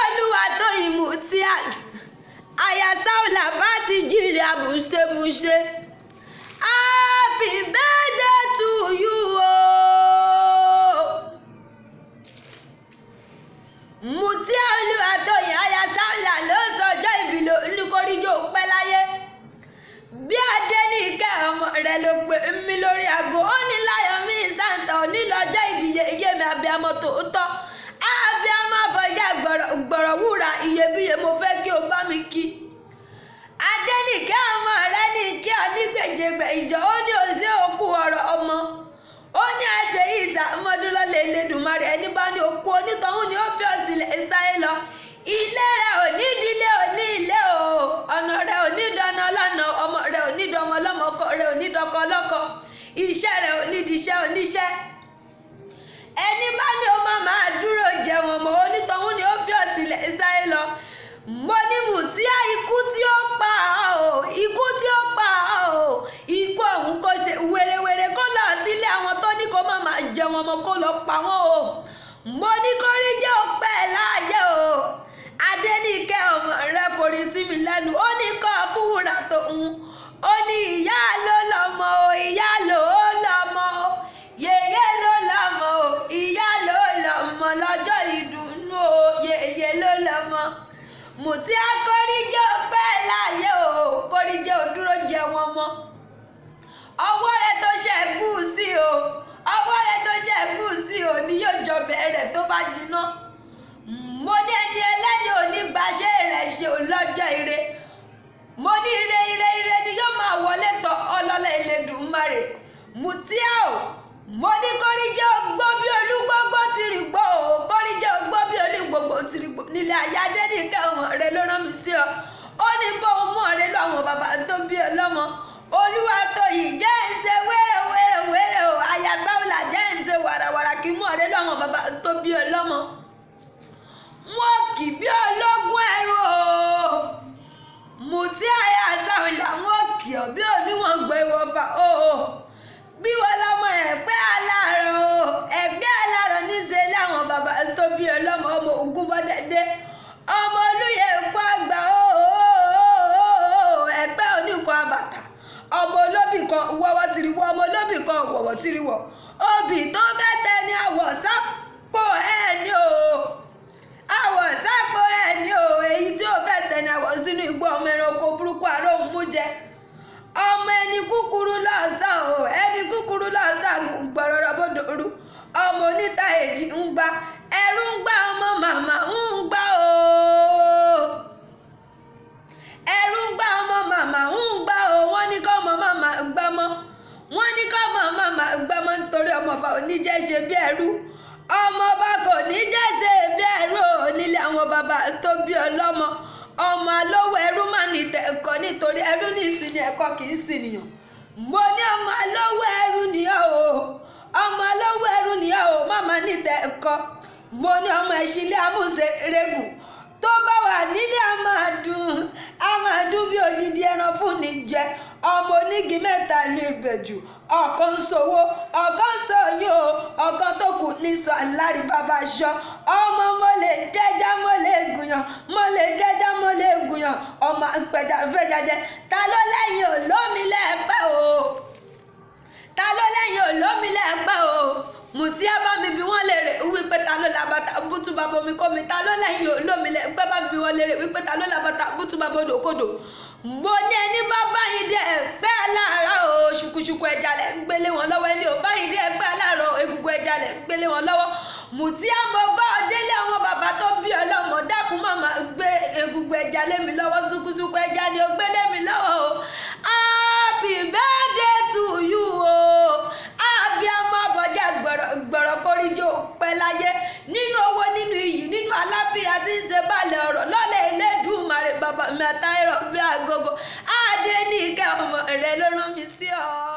olúwatóyìn mutiat aya sáùlà bá ti jíire àbùṣebùṣe happy birthday to you o. mutia olúwatóyìn aya sáùlà ló sọjọ́ ìbílẹ̀ oníkóríjó pẹ́ láyé bí adẹ́nìkẹ́ ọmọ rẹ̀ ló pè mí lórí aago ó ní láyọ̀ mí sàǹtà onílọ́jọ́ ìbíye iye mi abiyamọ tòótọ́ abiyamọ abọ́jà gbọ̀rọ̀ wúrà iyebíye mo fẹ́ kí o bá mi kí. adẹ́nìkẹ́ ọmọ rẹ̀ ní kí ọ ní gbèjègbè ìjọ ó ní òsè òkú ọ̀rọ̀ ọmọ ó ní àṣẹ yìí ìsàmọ́dúnlọ́lẹ̀ Elédùmarè ẹni bá ní òkú onítọ̀hún ni ó fi ọ̀sìnlẹ̀ sáyé lọ ilé rẹ̀ ò ní ìdílé ò ní ilé o ọ̀nà rẹ̀ ò ní dáná lọ́nà ọmọ rẹ̀ ò ní dọmọ lọ́mọ ọkọ rẹ̀ ò ní dọkọ lọ́kọ iṣẹ́ rẹ̀ ò ní diṣẹ́ oníṣẹ́ ẹni bá ní o máa máa dúró jẹun ọmọ onítọ̀hún ni ó fi ọ̀sìnlẹ̀ sáyé lọ mo ní mùtíá ikú tí ó pa ọ́ o ikú tí ó pa ọ́ o ikú ọ̀hún kò ṣe wèrèwèrè kó lọ sílé àwọn tó ní kó máa máa jẹun ọmọ kó lọ pa wọ́n o mo ní kó rí jẹ́ òpẹ́ láàyè o adẹ́nìkẹ́ ọmọ rẹ forí sí mi lẹ́nu ó ní kọ́ fúwúrà tó ń ó ní ìyá ló lọ́mọ o ìyá ló lọ́mọ o yèyé ló lọ́mọ o ìyá ló lọ́mọ lọ́jọ́ ìdùnnú o yèyé ló lọ́mọ mùtí akóríjẹ́ òpẹ́ láàyè o kóríjẹ́ òdúró jẹ wọn mọ́ ọwọ́ rẹ tó ṣe kú sí o ọwọ́ rẹ tó ṣe kú sí o ni yóò jọ bẹ̀rẹ̀ tó bá jiná mo ní ẹni ẹlẹ́ni onígbàṣẹ́ rẹ̀ ṣe lọ́jọ́ ire mo ní ire ire ire ni yóò máa wọlé tọ̀ ọlọ́lá Elédùmarè Mutia o mo ní kóríjẹ́ ogbó bí olúgbógbó ti rí gbó o kóríjẹ́ ogbó bí olúgbógbó ti rí gbó nílé ayáde nìkẹ́ ọmọ rẹ ló rán mi sí ọ ó ní bó o mọ̀ rẹ lọ àwọn bàbá tó bí ọ lọ́mọ olúwa tó yìí jẹ́ ń ṣe wẹ́rẹ́ wẹ́rẹ́ wẹ́rẹ́ o àyà sáwùlà jẹ́ ń ṣe wàràwàrà kí mọ̀ rẹ lọ àwọn bàbá tó bí ọ lọ́mọ wọn kì bí ológun ẹrú o mùtí àyà sáwìlà wọn kì ọ bí oníwọ̀n gbé wọfà o bí wọn lọmọ ẹgbẹ́ aláàrọ̀ o ẹgbẹ́ aláàrọ̀ níṣẹ́ láwọn bàbá tó bí ọlọ́mọ ọmọ ogun bọ́dẹ́dẹ́ ọmọ olóyè ẹ̀kọ́ àgbà o ẹgbẹ́ oníkan àbàtà ọmọ olóbì kan wọ́wọ́ tìrìwọ́ ọmọ olóbì kan wọ̀wọ́ tìrìwọ́ obì tó fẹ́ tẹ ní àwọ̀ sápò ẹ̀ ní o àwọ̀ sápò ẹ̀ ní o èyí tí ó fẹ́ tẹ̀lé àwọ̀ sínú igbó ọmọ ẹranko burúkú àróhùn mú jẹ ọmọ ẹni kúkúrú lọ́sàn o ẹni kúkúrú lọ́sàn gbọ̀rọ̀rọ̀ bòdòrú ọmọ oníta èjì ń gba ẹrú ń gba ọmọ màmá ń gba o ẹrú ń gba ọmọ màmá ń gba o wọ́n ní kọ́ ọmọ màmá gbámọ́ wọ́n ní kọ́ ọmọ màmá gbámọ́ nítorí ọmọ ọba oníjẹ́ ṣe bí ẹrú ọmọ ọba kò ní jẹ́sẹ̀ bí ẹrú nílé àwọn bàbá tó bí ọlọ́mọ ọmọ alówó ẹrú mà ní ẹ̀kọ́ nítorí ẹrú ní ìsinmi ẹ̀kọ́ kì í sìnìyàn mo ní ọmọ alówó ẹrú nìyà o ọmọ alówó ẹrú nìyà o màmá ní ẹ̀kọ́ mo ní ọmọ ìṣílẹ̀ amúṣe rẹ́gùn tó bá wà nílé a máa dùn a máa dùn bí odidi ẹran fún ni jẹ ọmọ onígi mẹ́ta ní ìbẹ̀jù ọ̀kan sowó ọ̀kan sọyún o ọ̀kan tó kù ní sọ alárí bàbá aṣọ ọmọ mo lè jẹ́já mo lè gùnyàn mo lè jẹ́já mo lè gùnyàn ọmọ àpẹjà fẹ́jàjẹ ta ló lẹ́yìn olómi lẹ́ẹ̀pẹ́ o ta ló lẹ́yìn olómi lẹ́ẹ̀pẹ́ o mùtí ẹ bá mi bí wọ́n lè rè wípé ta ló la bàtà bútú bàbá omi kó mi ta ló lẹ́yìn olómi lẹ́ẹ̀pẹ́ bá mi bí wọ́n lè rè wípé ta ló la bàtà bútú bàbá odòkodò mo ní ẹni bá báyìí dé ẹgbẹ́ aláàárọ̀ o ṣùkùṣùkù ẹja lẹ̀ ń gbélé wọn lọ́wọ́ ẹni ò báyìí dé ẹgbẹ́ aláàárọ̀ egungun ẹja lẹ̀ ń gbélé wọn lọ́wọ́ mùtí àmọ́ bá délé àwọn bàbá tó bí ọlọ́mọ dákun màmá gbé egungun ẹja lé mi lọ́wọ́ ṣùkùṣùkù ẹja ni ó gbé lé mi lọ́wọ́ o happy birthday to you o àbí àmọ́ àbọ̀jà gbọ̀rọ̀ kórìjọ pẹ́ láyé nínú owó nínú iyì nínú àlàáfíà tí ń ṣe balẹ̀ ọ̀rọ̀ lọ́lẹ̀ Elédùmarè bàbá mi àtàrọ̀ bí agogo adé ní ìkẹ́ ọmọ rẹ ló rán mi sí ọ.